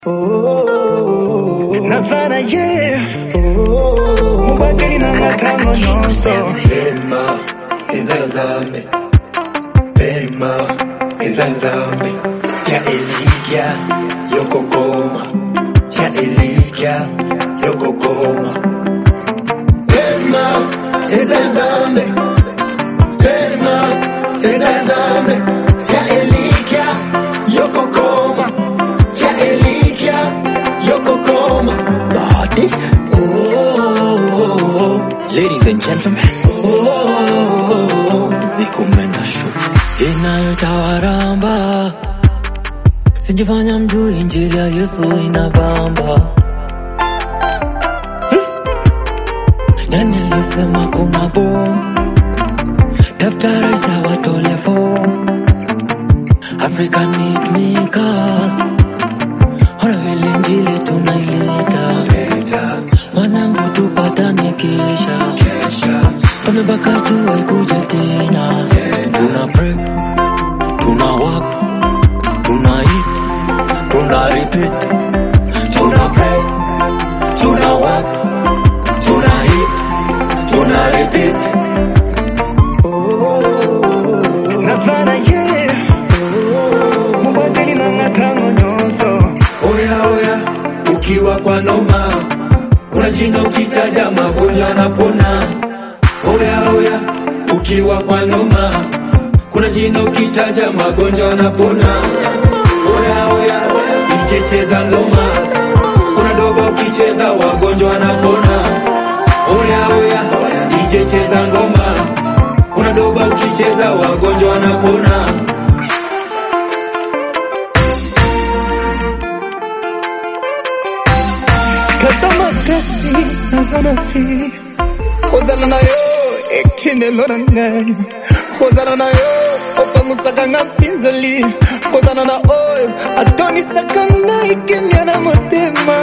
Navana ye Mubaziri na matango nyonso Pema ezazambe Pema ezazambe Tia eligya yokokoma Tia eligya yokokoma Pema ezazambe Pema ezazambe Tia eligya yokokoma Tia eligya yokokoma Body oh, oh, oh. Ladies and gentlemen, zikumenda show inayotawaramba, sijifanya mjui, injili ya Yesu inabamba. Eh, Nani alisema kuna bomu? Daftari za watole fomu, African need makers, ona vile injili tunaileta Leta Wanangu tupatane kesha, kesha tumebaka tuwe kuja tena. Tuna pray, tuna work, tuna eat, tuna repeat. Tuna pray, tuna work, tuna eat, tuna repeat. Navana ye Mubaziri na matango nyonso Oya oya, ukiwa kwa noma, kuna jina ukitaja magonjwa yanapona. Oya oya, ukiwa kwa noma, kuna jina ukitaja magonjwa yanapona. Oya oya, DJ cheza ngoma, kuna doba ukicheza wagonjwa wanapona. Oya oya, DJ cheza ngoma, kuna doba ukicheza wagonjwa wanapona. Katama kasi nazana fi Kozana na yo ekinelo na ngai Kozana na yo opangusaka nga mpinzoli Kozana na oyo atonisaka ngai kimia na motema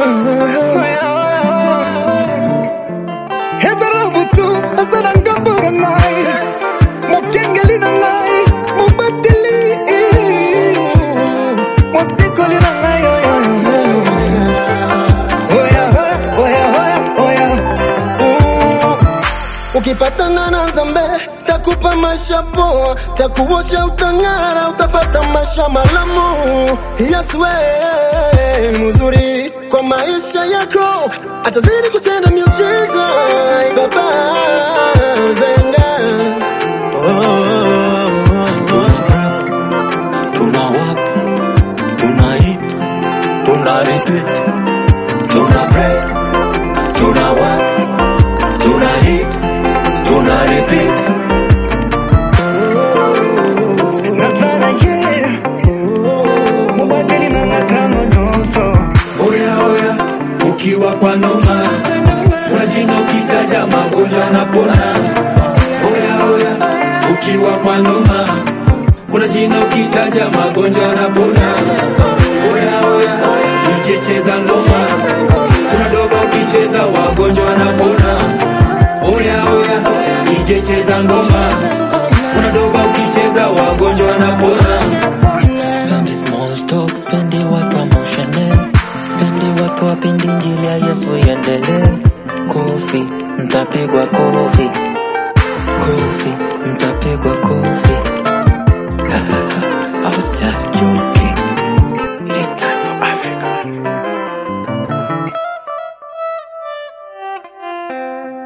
ezala butu azala ngambo na ngai mokengeli na ngai mobateli mosikoli na ngai oyo Oya, oya, oya, oya. Mm. Ukipatana na zambe takupa maisha poa, takuosha utang'ara, utapata maisha malamu. Yesu wewe mzuri kwa maisha yako, atazidi kutenda miujiza. Ai Baba zenga oh, oh, oh, oh. Tuna work, tuna eat, tuna repeat. Tuna pray, tuna work, tuna eat, tuna repeat. Navana ye Mubaziri na matango nyonso Oya oya, ukiwa kwa noma, kuna jina ukitaja magonjwa yanapona. Oya oya, ukiwa kwa noma, kuna jina ukitaja magonjwa yanapona. Oya oya, DJ cheza ngoma, kuna doba ukicheza wagonjwa wanapona. Oya oya, DJ cheza ngoma, kuna doba ukicheza wagonjwa wanapona. Spendi small talk, spendi watu emotional, spendi watu wapendi injili ya Yesu iendelee. Kofi, mtapigwa kofi, kofi, mtapigwa kofi. I was just joking. It is time for Africa.